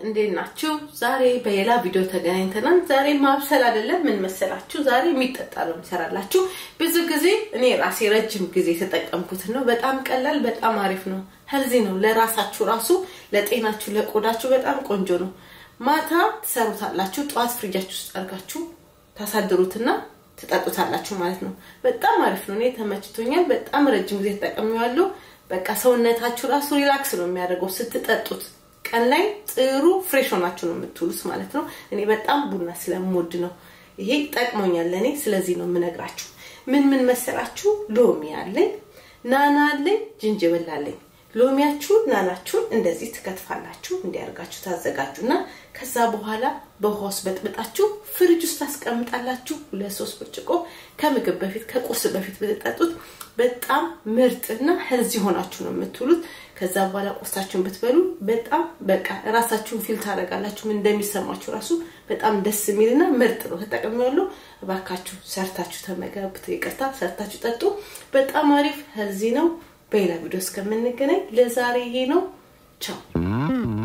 እንዴት ናችሁ? ዛሬ በሌላ ቪዲዮ ተገናኝተናል። ዛሬ ማብሰል አይደለም፣ ምን መሰላችሁ? ዛሬ የሚጠጣ ነው የምሰራላችሁ። ብዙ ጊዜ እኔ ራሴ ረጅም ጊዜ የተጠቀምኩትን ነው። በጣም ቀላል፣ በጣም አሪፍ ነው። ሄልዚ ነው። ለራሳችሁ ራሱ ለጤናችሁ፣ ለቆዳችሁ በጣም ቆንጆ ነው። ማታ ትሰሩታላችሁ። ጠዋት ፍሪጃችሁ ውስጥ አድርጋችሁ ታሳድሩትና ትጠጡታላችሁ ማለት ነው። በጣም አሪፍ ነው። እኔ ተመችቶኛል። በጣም ረጅም ጊዜ ተጠቅሜዋለሁ። በቃ ሰውነታችሁ ራሱ ሪላክስ ነው የሚያደርገው ስትጠጡት። ቀን ላይ ጥሩ ፍሬሽ ሆናችሁ ነው የምትውሉት ማለት ነው። እኔ በጣም ቡና ስለምወድ ነው ይሄ ጠቅሞኛል ለእኔ። ስለዚህ ነው የምነግራችሁ። ምን ምን መሰላችሁ? ሎሚ አለኝ፣ ናና አለኝ፣ ዝንጅብል አለኝ። ሎሚያችሁን ናናችሁን እንደዚህ ትከትፋላችሁ። እንዲያርጋችሁ ታዘጋጁና ከዛ በኋላ በውሃ ውስጥ በጥብጣችሁ ፍሪጅ ውስጥ ታስቀምጣላችሁ። ሁለት ሶስት ብርጭቆ ከምግብ በፊት ከቁርስ በፊት ብትጠጡት በጣም ምርጥና ሄልዚ ሆናችሁ ነው የምትውሉት። ከዛ በኋላ ቁርሳችሁን ብትበሉ በጣም በቃ ራሳችሁን ፊል ታደርጋላችሁ። ምን እንደሚሰማችሁ ራሱ በጣም ደስ የሚልና ምርጥ ነው። ተጠቅሜዋለሁ። እባካችሁ ሰርታችሁ ተመገቡ። ይቅርታ ሰርታችሁ ጠጡ። በጣም አሪፍ ሄልዚ ነው። በሌላ ቪዲዮ እስከምንገናኝ ለዛሬ ይሄ ነው። ቻው